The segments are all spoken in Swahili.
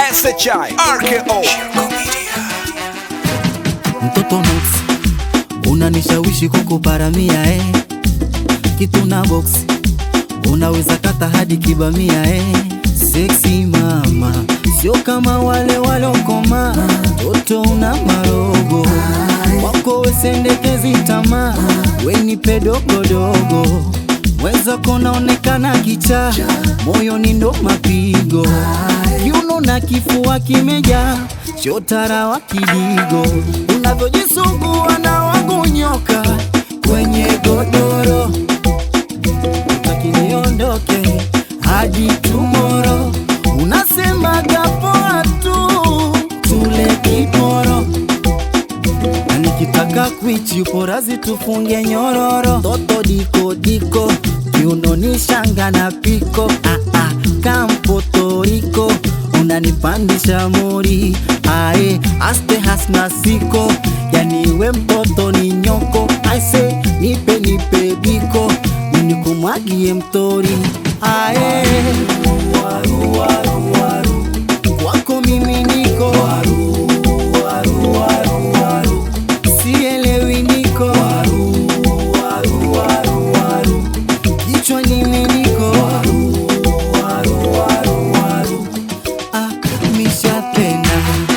SHI RKO mtoto Nox unanishawishi kukuparamia eh. kitu na box unaweza kata hadi kibamia eh. Sexy mama sio kama wale walokoma, toto una marogo wako wesendekezi tamaa, wenipe dogodogo mweza konaonekana kicha, moyoni ndo mapigo, kiuno na kifua kimeja, chotara wa kidigo, unavyojisugua na wangu nyoka kwenye godoro, utaki niondoke hadi tomorrow, unasemaga poa tu tule kiporo na nikitaka kwichi uporazi tufunge nyororo toto diko diko kiunoni shanga na piko ah, ah, kampotoriko unanipandisha mori ae aste hasna siko yani we mtoto ni nyoko aise nipe nipe biko ninikumwagie mtori ae waru, waru, waru. kwako mimi niko waru, waru, waru, waru. sielewi niko waru, waru, waru, waru. kichwa nimi niko waru, waru, waru, waru. Ah, mishapenda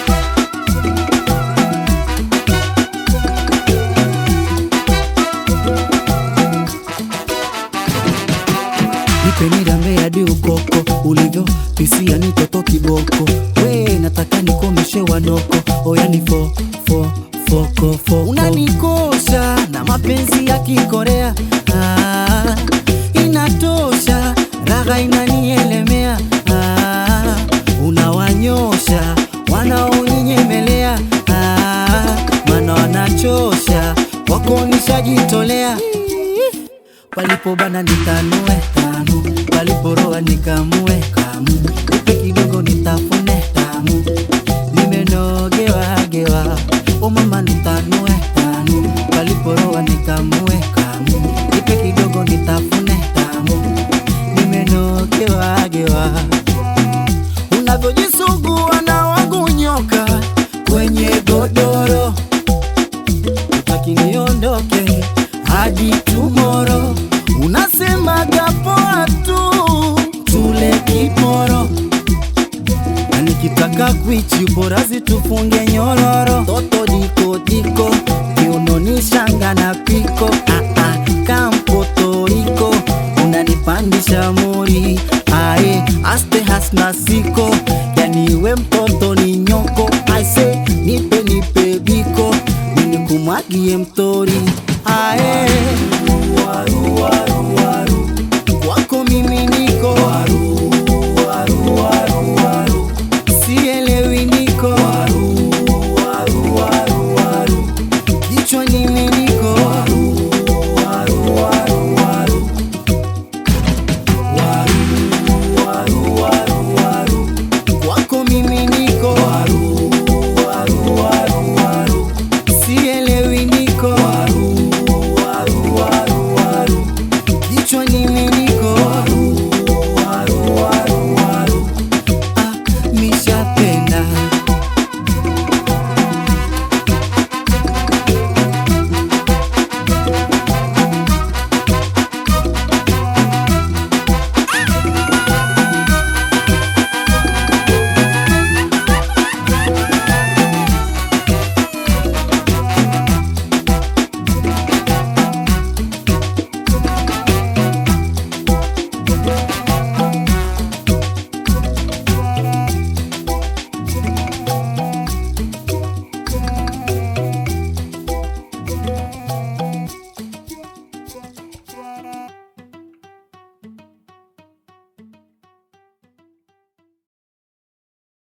nipe nirambe hadi ukoko ulivyo pisia ni toto kiboko we nataka nikomeshe wanoko oyani fo fo foko foko unanikosha na mapenzi ya kikorea ah, inatosha raga inanielemea ah, unawanyosha wanaoninyemelea ah, mana wanachosha wako nishajitolea palipobana nitanue tamu, paliporoa nikamue kamu, upe kidogo nitafune tamu, nimenogewa gewa, o mama nitanue tamu, paliporoa nikamue kamu, ipe kidogo nitafune tamu, nimenogewa gewa, unavyojisugua na wangu nyoka kwenye godoro utaki niondoke hadi tomorrow, unasemaga poa tu tule kiporo, na nikitaka kwichi uporazi tufunge nyororo, toto diko diko kiunoni shanga na piko ah, ah, kampotoriko unanipandisha mori ae aste hasna siko yani we mtoto ni nyoko aise nipe nipe biko ninikumwagie mtori ae waru, waru, waru. kwako mimi niko waru, waru, waru, waru. sielewi niko waru, waru, waru, waru. kichwa nimi niko waru, waru, waru, waru. Waru, waru, waru, waru. kwako mimi niko waru, waru, waru, waru. sielewi niko waru, waru, waru, waru. kichwa nimi niko